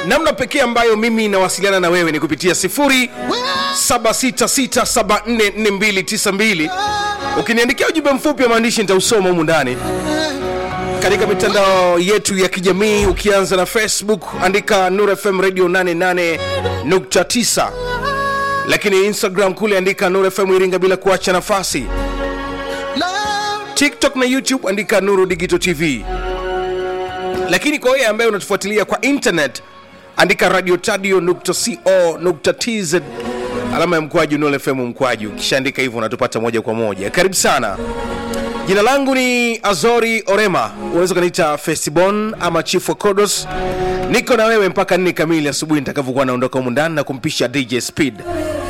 namna pekee ambayo mimi nawasiliana na wewe ni kupitia 0766744292 ukiniandikia ujumbe mfupi wa maandishi nitausoma humu ndani katika mitandao yetu ya kijamii ukianza na facebook andika nur fm radio 88.9 lakini instagram kule andika nur fm iringa bila kuacha nafasi tiktok na youtube andika nuru digital tv lakini kwa wewe ambaye unatufuatilia kwa internet andika radio tadio.co.tz alama ya mkwaju nol fm mkwaju ukishaandika hivyo unatupata moja kwa moja karibu sana jina langu ni azori orema unaweza ukaniita festibon ama chief wa kodos niko na wewe mpaka nne kamili asubuhi nitakavyokuwa naondoka humu ndani na kumpisha dj speed